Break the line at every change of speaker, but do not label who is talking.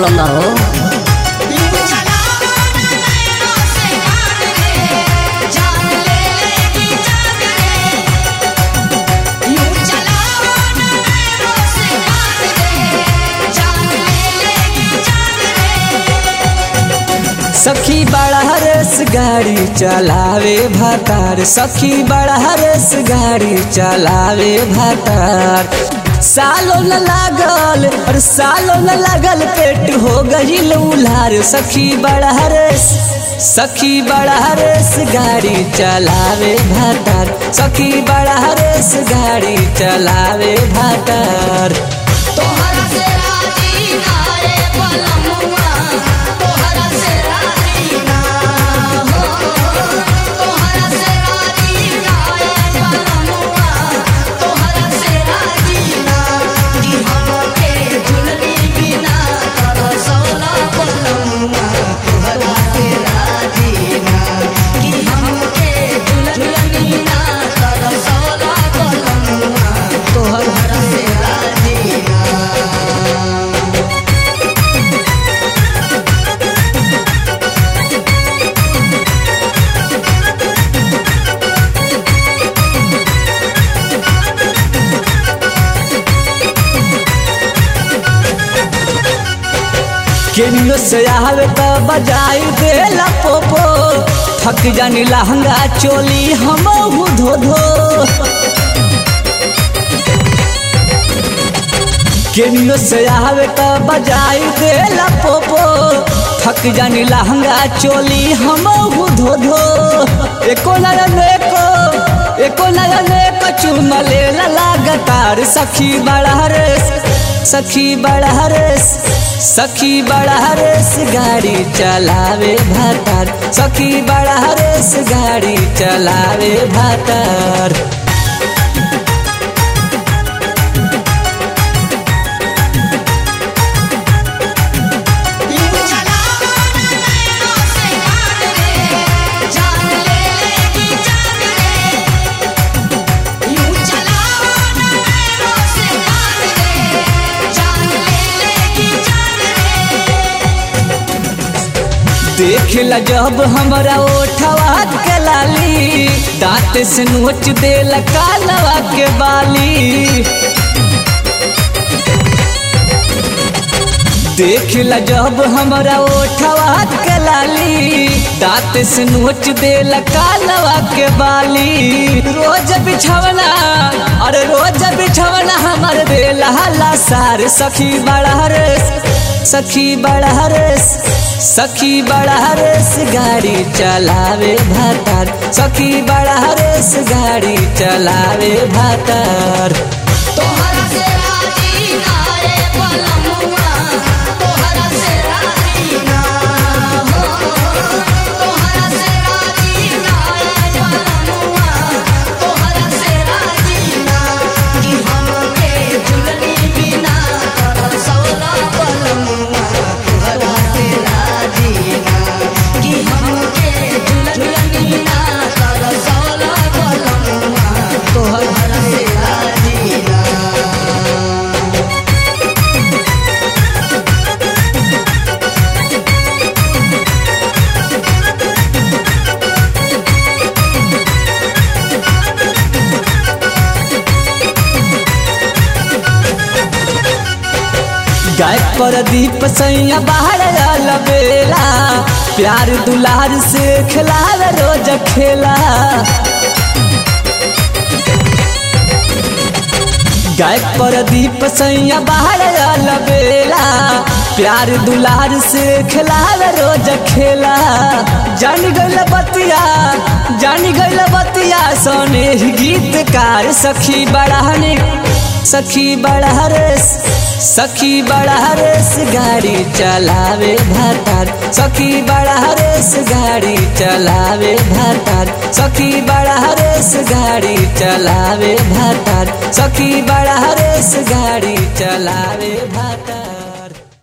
problem बा हो
सखी बड़ा रेस गाड़ी चलावे भातार सखी बड़ा रेस गाड़ी चलावे भातार सालो न लागल और सालो न लागल पेट हो गईल उलार सखी बड़ा रेस सखी बड़ा रेस गाड़ी चलावे भातार सखी बड़ा रेस गाड़ी चलावे भातार
तोहरा से राजी ना रे पलमुआ तोहरा से राजी ना हो तोहरा से राजी ना रे पलमुआ तोहरा से राजी ना कि हमके झुलनी बिना कर सोना पलमुआ तोहरा से राजी ना कि हमके झुलनी बिना कर सोना पलमुआ तोहरा से राजी ना
केनियो से आवे तो बजाई देला पोपो थक जानी लहंगा चोली हम धो धो केनियो से आवे तो बजाई देला पोपो थक जानी लहंगा चोली हम धो धो एको नयन एको एको नयन एको चुम लेला लगातार सखी बड़ा रेस सखी बड़ा रेस सखी बड़ा रेस गाड़ी चलावे भातार सखी बड़ा रेस गाड़ी चलावे भातार देखला जब हमरा ओठवा के लाली दांत से नोच देला कालवा के बाली देखला जब हमरा ओठवा के लाली दांत से नोच देला कालवा के बाली रोज बिछवना अरे रोज बिछवना हमर देला हला सार सखी बड़ा रेस सखी बड़ा रेस सखी बड़ा रेस गाड़ी चलावे भातार सखी बड़ा रेस गाड़ी चलावे भातार
तोहरा से राजी ना रे पलमुआ तोहरा से राजी ना हो तोहरा से राजी ना रे पलमुआ तोहरा से राजी ना कि हमके झुलनी बिना कर सौला पलमुआ तोहरा से राजी ना कि हमके झुलनी बिना कर सौला पलमुआ तोहरा से राजी ना
गाय पर दीप सैया बाहर बेला प्यार दुलार से खिलावे रोज खेला गाय पर दीप सैया बाहर बेला प्यार दुलार से खिलावे रोज खेला जान गइल बतिया जान गइल बतिया सोने गीतकार सखी बढ़ाने सखी बड़ा रेस सखी बड़ा रेस गाड़ी चलावे भातार सखी बड़ा रेस गाड़ी चलावे भातार सखी बड़ा रेस गाड़ी चलावे भातार सखी बड़ा रेस गाड़ी चलावे भातार